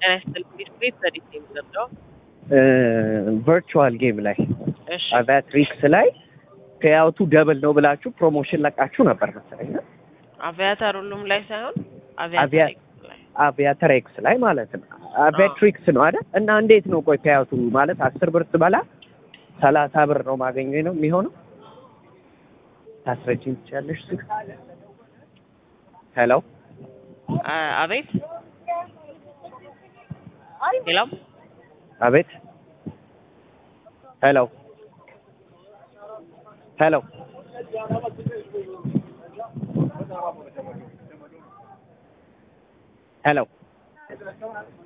ጤና ይስጥልኝ። ቤት ዘዴት ነው የሚዘምረው? ቨርቹዋል ጌም ላይ እሺ አቫትሪክስ ላይ ፔያውቱ ደብል ነው ብላችሁ ፕሮሞሽን ለቃችሁ ነበር መሰለኝ። አቪያተር ሁሉም ላይ ሳይሆን አቪያ- አቪያተር ላይ አቪያተር ኤክስ ላይ ማለት ነው። አቫትሪክስ ነው አይደል? እና እንዴት ነው ቆይ ፔያውቱ ማለት አስር ብር ትበላ ሰላሳ ብር ነው ማገኘ ነው የሚሆነው? ታስረጅኝ ትችያለሽ? ሄሎ አ- አቤት ሌላም አቤት ሄሎ ሄሎ ሄሎ